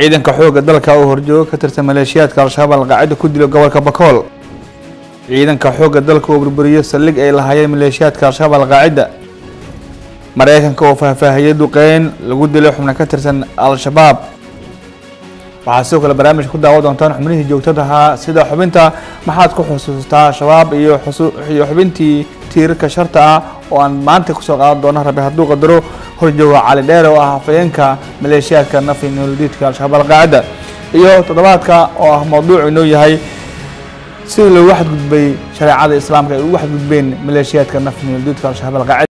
ciidanka xoogga dalka oo horjoogo ka tirsan maleeshiyaadka al-shabaab alqaacida ku dilo gobolka bakool ciidanka xoogga dalka oo burburiyo saldhig ay lahaayeen maleeshiyaadka al-shabaab alqaacida mareykanka oo faahfaahiyey duqeyn lagu dilay xubno ka tirsan al-shabaab waxaa sidoo kale barnaamijka ku daawa doontaan xubnihii joogtada ahaa sida xubinta maxaad ku xusuustaa shabaab iyo iyo xubintii tiirarka sharta ah oo aan maanta kusoo qaadan doono rabi hadduu qadaro horjooga cali dheere oo ah hafayeenka maleeshiyaadka nafi nolodiidka al-shabaab alqaacida iyo toddobaadka oo ah mawduuc inoo yahay sidii loogu xadgudbay shareecada islaamka ay ugu xadgudbeen maleeshiyaadka nafi nolodiidka al-shabaab alqaacida